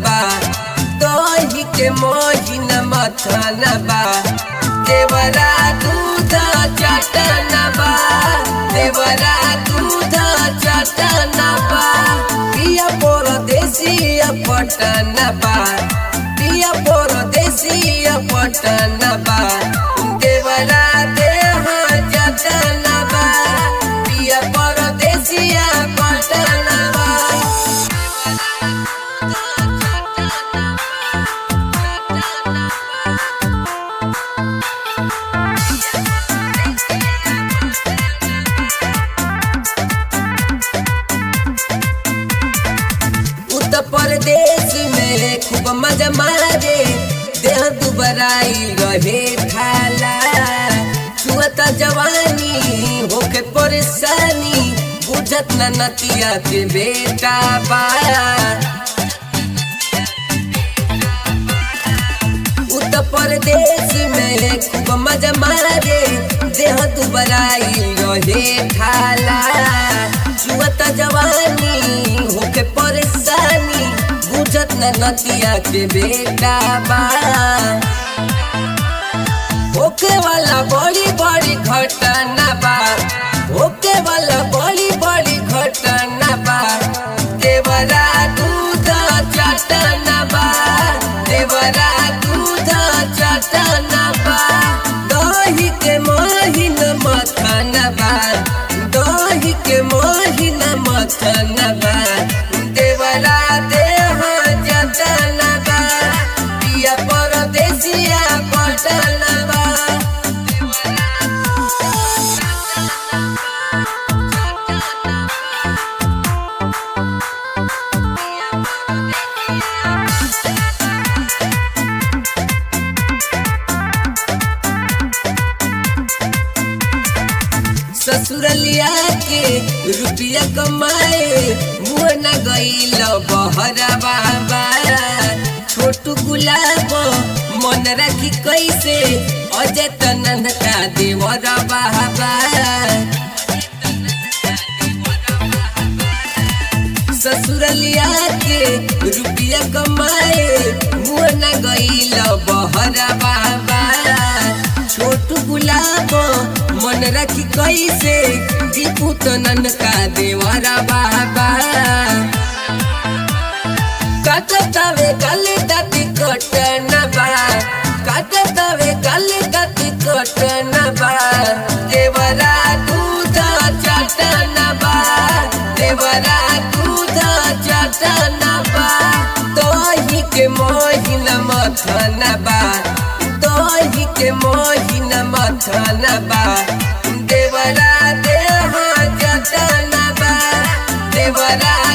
बा दही के मोहिन मथन बा देवरा दूध चटन बा देवरा दूध चटन बा पिया परदेसी पटन बा पिया परदेसी पटन बा देवरा देह जतन बा पिया परदेसी पटन बा उत्तर प्रदेश में खूब मजा मारे देह दुबराई रहे खाला छुअता जवानी होके परेशानी बुझत न नतिया के बेटा बा उत्तर प्रदेश में खूब मजा मारे देह दुबराई रहे खाला छुअता जवानी होके परेशानी बुझत न नतिया के बेटा बा होके वाला बड़ी बड़ी घटना बा होके वाला बड़ी बड़ी घटना बा देवरा दूध चटना बा देवरा दूध चटना बा दही के मोहिन मथन बा दही के मोहिन मथन बा देवरा देह जतन बा पिया परदेसिया पटन बा ससुरलिया के रुपया कमाए मुँह न गईल बहरा बाबा छोटू गुलाब मन रखी कैसे अजय तनन का देवर बाबा ससुरलिया के रुपया कमाए मुँह न गईल बहरा बाबा छोटू गुलाब मन रखी कैसे दीपू तनन का देवरा बाबा काटतावे गले दाती कटन बा काटतावे गले दाती कटन बा देवरा दूध चटन बा देवरा दूध चटन बा दही के मोहिन मथन बा दही के मोहिन मथन बा देवरा देह जतन बा देवरा